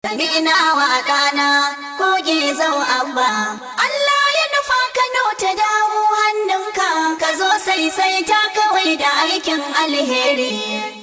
Sami ina wa ɗana koge zau abba. Allah ya nufa Kano ta dawo hannunka ka zo sai sai ta kawai da aikin alheri.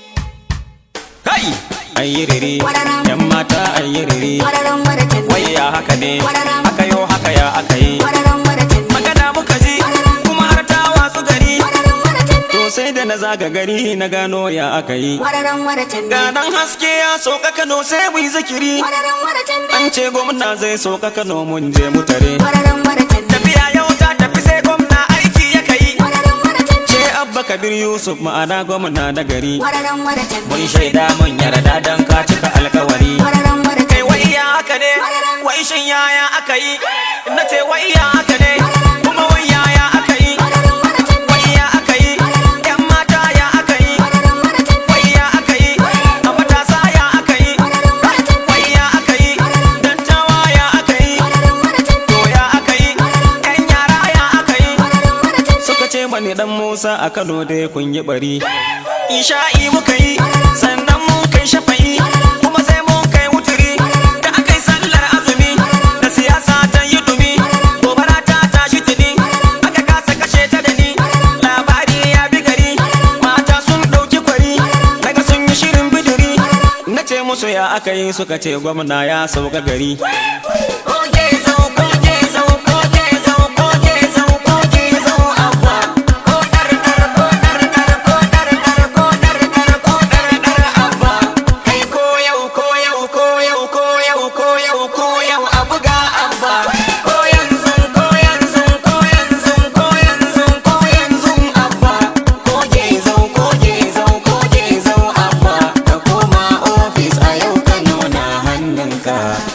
Kai! Ayyiriri, Wararam. ‘yan mata ayyiriri, Wararan maratan wai ya haka ne, Wararam. aka yo haka ya aka yi. Wararan maratan Magana muka ji, kuma har ta wasu gari. Wararan maratan To sai da na zaga gari na gano ya aka yi. Wararan maratan Ga dan haske ya soka Kano sai mu yi zikiri. Wararan maratan An ce gwamna zai soka Kano mun je mu tare. Wararan maratan Tafiya yau ta tafi sai gwamna aiki ya kai. Wararan maratan Ce Abba Kabir Yusuf ma'ana gwamna na gari. Wararan maratan Mun shaida mun yarda dan ka cika alkawari. Wararan maratan kai wai ya haka ne wai shin yaya aka yi na ce wai ya haka ne kuma wai yaya aka yi Wararan maratan wai ya aka yi yan mata ya aka yi Wararan maratan wai ya aka yi a matasa ya aka yi wai ya aka yi dattawa ya aka yi Wararan maratan to ya aka yi yan yara ya aka yi Wararan maratan suka ce mani dan Musa a Kano dai kun yi bari Isha'i muka yi sannan mun kai shafa'i kuma sai mun kai wuturi da aka yi sallar azumi da siyasa ta yi dumi gobara ta tashi tuni aka kasa kashe ta da ni labari ya bi gari mata sun ɗauki kwari daga sun yi shirin bidiri na ce musu ya aka yi suka ce gwamna ya sauka gari Koge zau, koge zau, koge zau, koge zau, koge zau, abba. Ko dar dar, ko dar dar, ko dar dar, ko dar dar, ko dar dar, abba. Kai ko yau, ko yau, ko yau, ko yau, ko yau, ko yau, a buga abba. Ko yanzu, ko yanzu, ko yanzu, ko yanzu, ko yanzu, abba. Koge zau, koge zau, koge zau, abba. Ka koma ofis a yau Kano na hannunka.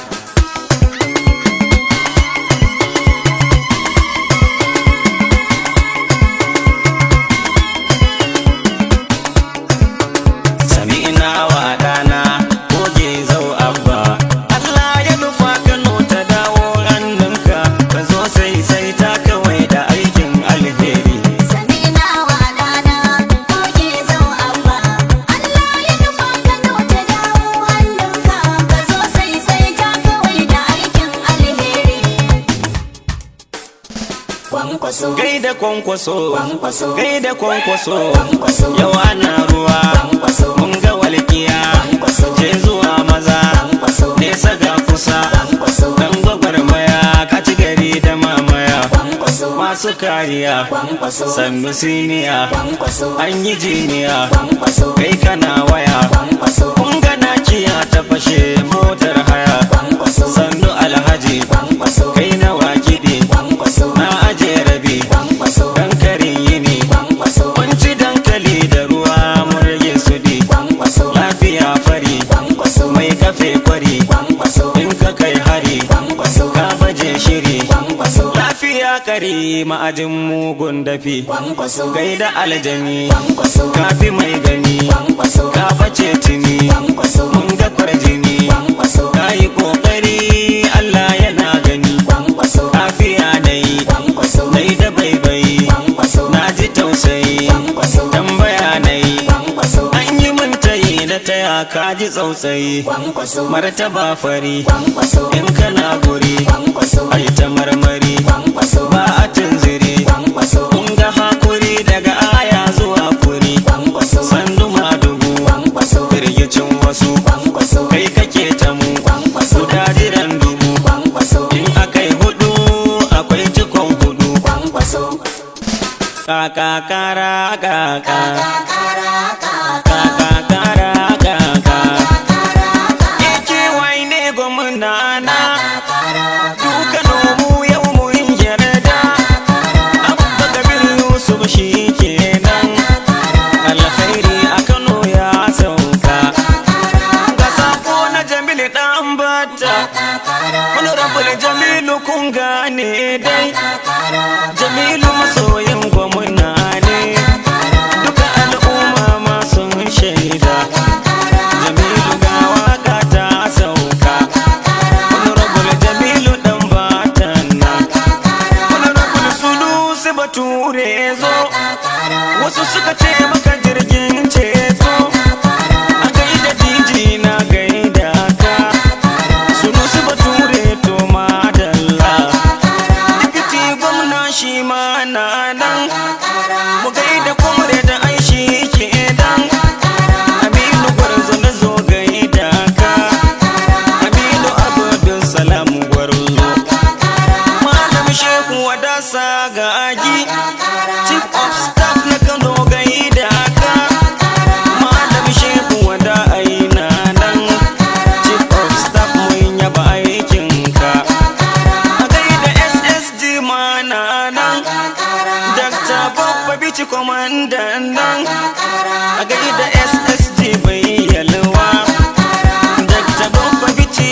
Sami ina wa ɗana goge zau abba Allah ya nufa Kano ta dawo hannunka ka zo sai sai ta kawai da aikin alheri Sami ina wa ɗana koge zau abba. Allah ya nufa Kano ta dawo hannunka ka zo sai sai ta kawai da aikin alheri. Kwankwaso, Gaida kwankwaso Kwankwaso. Gaida kwankwaso Kwankwaso. Yau ana ruwa Kwankwaso. Mun ga walƙiya Kwankwaso. Je zuwa maza Kwankwaso. Nesa ga kusa Kwankwaso. Dan gwagwarmaya ka ci gari da mamaya kwankwaso, Masu kariya kwankwaso, Sannu siniya kwankwaso, An yi jiniya kwankwaso, Kai kana waya kwankwaso, Kun ga nakiya ta fashe motar haya kwankwaso, Sannu alhaji kwankwaso, Kai nawa kiɗi kwankwaso, Na aje rabi kwankwaso, Dan karin yini kwankwaso, Mun ci dankali da ruwa mun rage su di kwankwaso, Lafiya fari kwankwaso, mai kafe kwari kwankwaso, In ka kai hari kwankwaso, ka baje shiri kwankwaso, Lafiya kare ma'ajin mugun dafi kwankwaso, Gaida aljani kwankwaso, kafi mai gani kwankwaso, ka bace tuni kwankwaso, mun ga kwarjini kwankwaso, ka yi kokari Allah yana gani kwankwaso, lafiya na yi kwankwaso, na yi da baibayi kwankwaso, na ji tausayi kwankwaso, tambaya na yi kwankwaso, an yi min tayi da taya ka ji tsautsayi kwankwaso, martaba fari kwankwaso, in kana guri kwankwaso, ai ta marmari kwankwaso, ba a tunziri kwankwaso, kun ga hakuri daga aya zuwa kuri kwankwaso, sandu madugu kwankwaso, firgicin wasu kwankwaso, kai kake ta mu kwankwaso, guda jiran dubu kwankwaso, in akai hudu akwai cikon hudu kwankwaso, kaka kara kaka kakara, kaka, kaka kara kaka kakara, Ike wai ne gwamna na kakara, duka nomu yau mun yarda abba kabir yusuf shi kenan alkhairi a kano ya sauka ga sako na jamilu dan bata wani rabul jamilu kun gane dai jamilu masoyin gwamna ne duka al'umma ma sun shaida jamilu ga waka ta sauka wani rabul jamilu dan batan nan wani rabul sulusi bature zo wasu suka ce maka jirgin ceto a gaida diji na gaida ka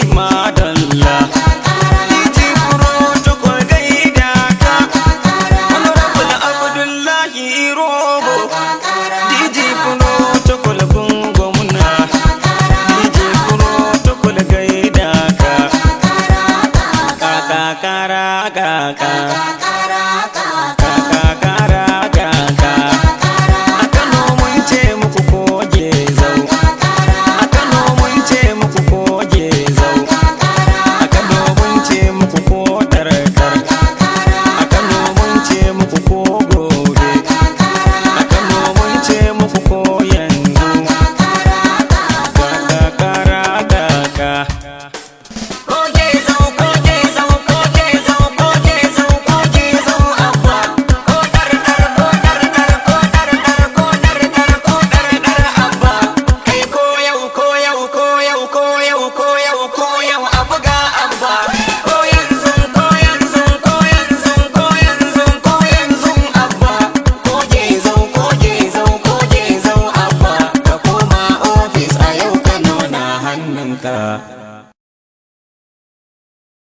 madalla